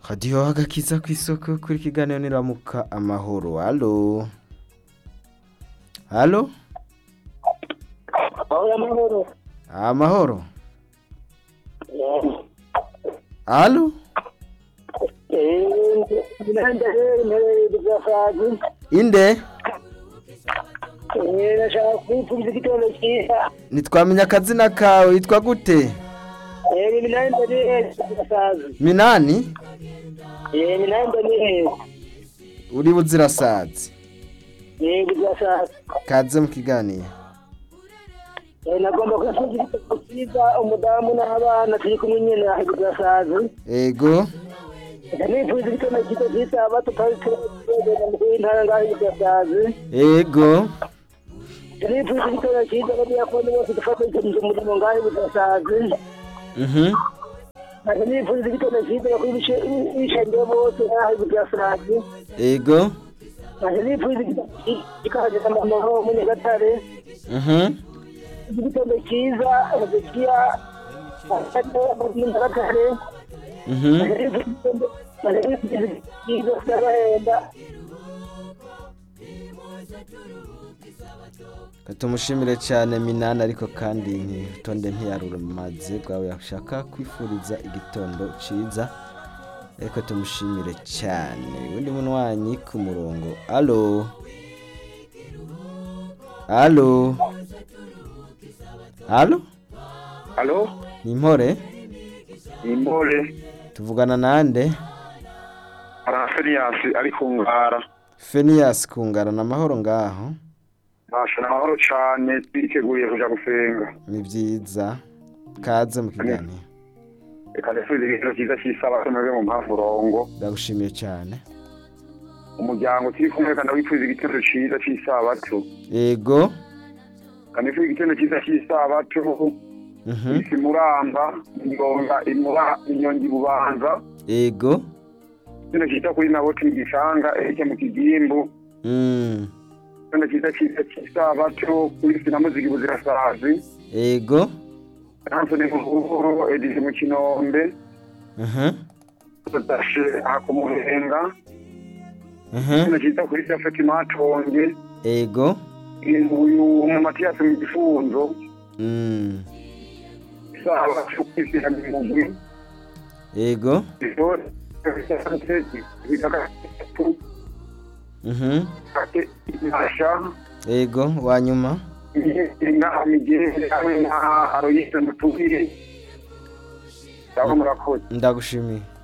radiyo agakiza ku isoko kuri kiganiro niramuka amahoro halo halo Ahora amahoro. amahoro halo Eh, nanda rero ntere bigafazi. inde Eh, nashaka kwipfuza igitondo cyiza. ntitwamenya akazina kawe witwa gute Eh, nanda rero bigafazi. minani Eh, nanda rero. uri buzirasazi Eh, bigafazi. kaze mu kiganiro Eh, nagomba kwipfuza igitondo cyiza umudamu n'abana turi kumwe nyene aho bigafazi. ego Nipfuza igitondo cyiza cy'isabato twari turagenda mu intara ngaho bigafazi. ego Nipfuza igitondo cyiza n'abiyakoni bose dufatanyije umurimo ngaho bigafazi. mhm Ati nipfuza igitondo cyiza bakuri bishengeye bose ngaho bigafazi. ego Ati nipfuza igitondo cyiza kikaje amahoro mu Nyagatare. mhm igitondo cyiza Hezekiya mu Nyagatare. mhm cyiza Sarahenda. tumushimire cyane minani ariko kandi ntitonde ntiyarumaze bwawe yashaka kwifuriza igitondo cyiza ariko tumushimire cyane undi munywanyi ku murongo alo alo alo Alo, ni impore Imbole, tuvugana nande Araferias ari ku ngara. feniyasi kungarana amahoro ngaho Basha amahoro cane twiteguye kuja gusenga. ni byiza kaze mu kiganiro Reka ndasubize igitero cyiza cy'isabato mwebwe mu mpavurongo. ndagushimiye cyane Umuryango turi kumwe kandi wifuza igitero cyiza cy'isabato. ego Kandi wifuza igitero cyiza cy'isabato. mhm Isi muramba, ingonga imura inyongi bubanza. ego Igitero cyiza kuri nabo twigishanga eheke mu kigimbu. mm. Igitero cyiza cyiza cy'isabato kuri sinamuzigi buzirasazi. ego Anthony Muhuro, Edith mu Kinombe. mhm tudashe akumurenga mhm kino cyita kuri safeti matonge ego uyu mu matiyasi mu gifunzo mm. isaha cyo kwishyira mu mugwi ego isore bitagatu mhm ate inasha ego wanyuma inga amigere hamwe na aroyise mutubire ndabo murakoze ndagushimiye